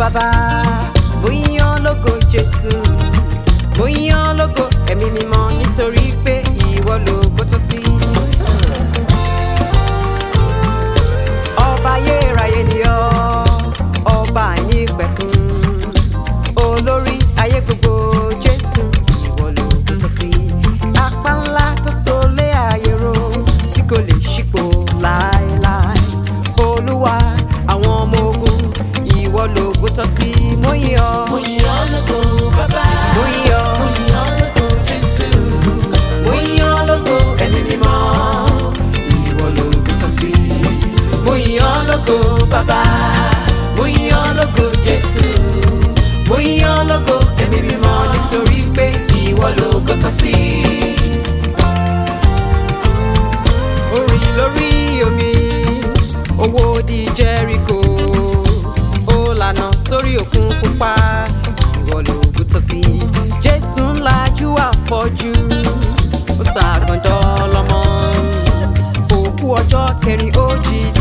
bàbá mo yan lógo jésù mo yan lógo ẹ̀mí mímọ́ nítorí pé ìwọ lógo tó sí. ọba ayérayé ni ọ́ ọba àìnípẹ̀kun olórí ayé gbogbo jésù ìwọ lógo tó sí. apá ńlá tó solé ayé ro tí kò lè ṣípò láéláé olúwa àwọn ọmọ ogun ìwọ lógo tó sí. mo yìn ọ́ Mo yìn ọ́ lógo bàbá. mo yìn ọ́. Mo yìn ọ́ lógo Jésù. mo yan lógo ẹ̀mí mímọ́ ìwọ lógo tó sí. mo yan lógo bàbá mo yan lógo jésù mo yan lógo ẹ̀mí mímọ́ nítorí pé ìwọ lógo tó sí. orin lórí omi owó di jẹ́ríkò ó lànà sórí òkun pupa ìwọ lógo tó sí. jésù ńlájú àfọ́jú ó ṣàgàndọ́ lọ́mọ òkú ọjọ́ kẹrin ó jí